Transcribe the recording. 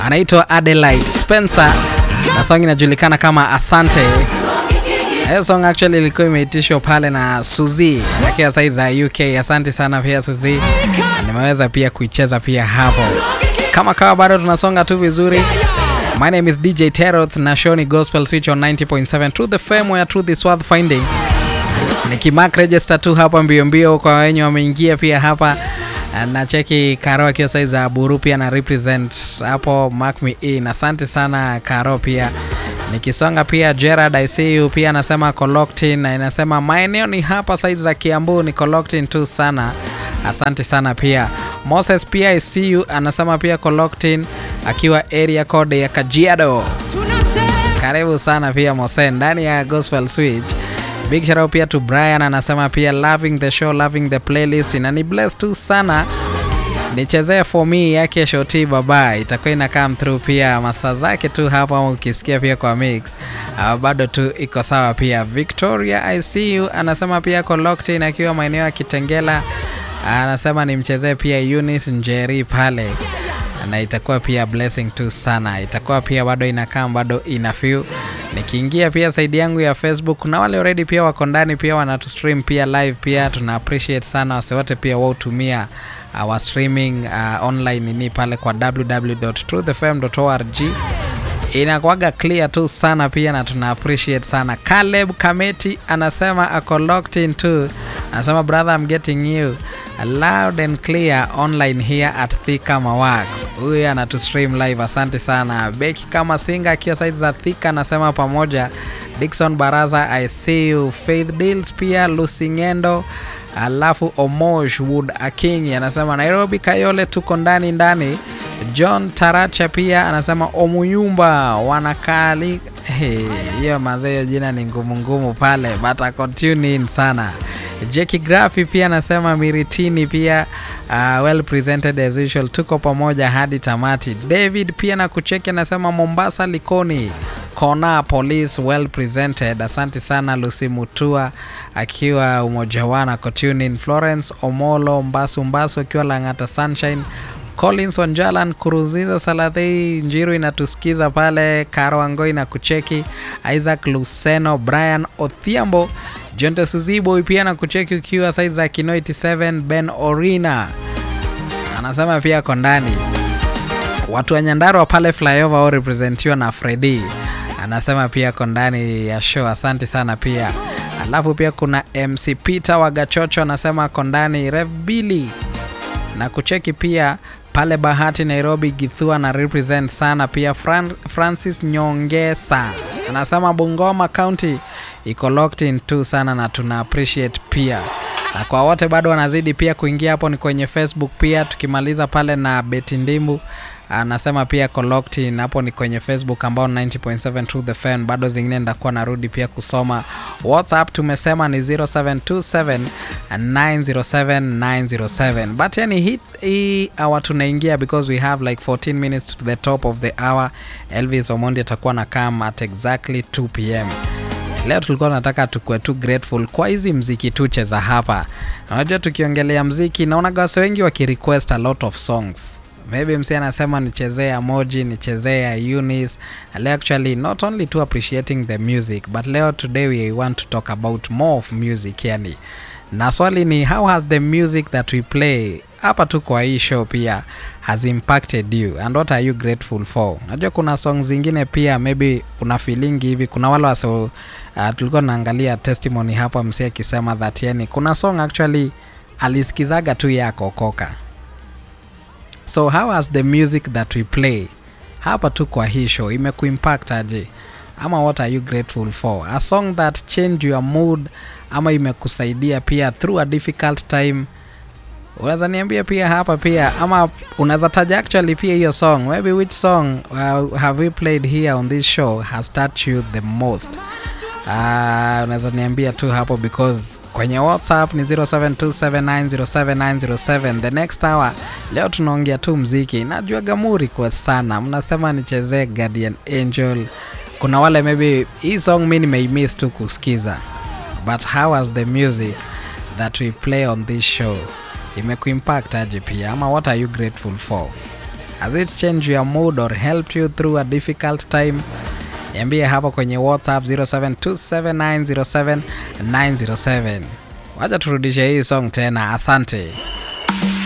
anaitwa Adelaide Spencer na song inajulikana kama Asante. Hiyo song actually ilikuwa imeitishwa pale na Suzy akiwa side za UK. Asante sana pia Suzy, nimeweza pia kuicheza pia hapo. Kama kawa bado tunasonga tu vizuri. My name is DJ Terrot na show ni Gospel Switch on 90.7 Truth FM where truth is worth finding. Nikimark register tu hapa mbio mbio kwa wenye wameingia pia hapa na cheki Karo akiwa saizi za Buru pia na represent hapo mark me in. Asante sana Karo pia nikisonga pia Gerard I see you pia anasema Coloctin na inasema maeneo ni hapa saizi za Kiambu ni Coloctin tu sana. Asante sana pia Moses pia I see you anasema pia Coloctin akiwa area code ya Kajiado. Karibu sana pia Mose ndani ya Gospel Switch. Big shout out pia to Brian anasema pia loving the show, loving the playlist na ni blessed tu sana. Nichezee for me yake shoti baba itakuwa ina come through pia masa zake tu hapa, ukisikia pia kwa mix uh, bado tu iko sawa pia. Victoria I see you anasema pia Coloctin akiwa maeneo ya Kitengela anasema nimchezee pia Eunice Njeri pale na itakuwa pia blessing tu sana, itakuwa pia bado inakaa bado ina feel. Nikiingia pia side yangu ya Facebook, kuna wale already pia wako ndani pia wanatu stream pia live pia, tuna appreciate sana wase wote pia wautumia our streaming uh, online ni pale kwa www.truthfm.org inakuwaga clear tu sana pia na tuna appreciate sana. Caleb Kameti anasema ako locked in too, anasema brother I'm getting you loud and clear online here at Thika Mawax. Huyu anatu stream live, asante sana. Beki kama singa akiwa side za Thika anasema pamoja. Dickson Baraza I see you. Faith Deals pia Lucy Ngendo alafu Omosh Wood Aking anasema Nairobi Kayole tuko ndani ndani. John Taracha pia anasema Omuyumba wanakali hiyo hey, manze, hiyo jina ni ngumu ngumu pale but ako tune in sana. Jackie Grafi pia anasema Miritini pia uh, well presented as usual, tuko pamoja hadi tamati. David pia na kucheki anasema Mombasa Likoni Kona Police well presented, asante sana. Lucy Mutua akiwa umoja wana kotunin. Florence Omolo Mbasu Mbasu akiwa Langata Sunshine Collins Wanjalan Kurunziza Salathei Njiru inatusikiza pale. Karo Angoi na kucheki. Isaac Luceno Brian Othiambo Jonte Suzibo pia na kucheki ukiwa side za Kino 87 Ben Orina anasema pia ako ndani. Watu wa Nyandarua pale flyover au representiwa na Freddy anasema pia ako ndani ya show, asante sana pia. Alafu pia kuna MC Peter wa Gachocho anasema ako ndani. Rev Billy na kucheki pia pale Bahati Nairobi Githua na represent sana pia. Fran Francis Nyongesa anasema Bungoma County iko locked in tu sana na tuna appreciate pia, na kwa wote bado wanazidi pia kuingia hapo, ni kwenye Facebook pia. Tukimaliza pale na Beti Ndimbu anasema pia locked in hapo, ni kwenye Facebook ambao 90.7 Truth the Fan. Bado zingine ndakuwa narudi pia kusoma WhatsApp, tumesema ni 0727 907 907 but yani hii hii hour tunaingia because we have like 14 minutes to the top of the hour. Elvis Omondi atakuwa na come at exactly 2 pm. Leo tulikuwa tunataka tukue tu grateful kwa hizi mziki tuche za hapa. Unajua, tukiongelea mziki naona gawase wengi wakirequest a lot of songs maybe msi anasema nichezee emoji nichezee ya Eunice. Leo actually not only to appreciating the music but leo today we want to talk about more of music yani, na swali ni how has the music that we play hapa tu kwa hii show pia has impacted you and what are you grateful for? Najua kuna songs zingine pia maybe una feeling hivi. Kuna wale wase uh, tulikuwa naangalia testimony hapa msi akisema that yani kuna song actually alisikizaga tu yako koka So how has the music that we play hapa tu kwa hii show imekuimpact aje, ama what are you grateful for? A song that changed your mood ama imekusaidia pia through a difficult time, unaweza niambia pia hapa pia, ama unaweza taja actually pia hiyo song, maybe which song uh, have we played here on this show has touched you the most? Uh, unaweza niambia tu hapo because kwenye WhatsApp ni 0727907907. The next hour leo tunaongea tu mziki. Najua gamuri kwa sana, mnasema nichezee Guardian Angel. Kuna wale maybe hii song mi nimeimiss tu kusikiza, but how was the music that we play on this show imekuimpact aje pia, ama what are you grateful for? Has it changed your mood or helped you through a difficult time? Niambie hapo kwenye WhatsApp 0727907907. Wacha turudishe hii song tena. Asante.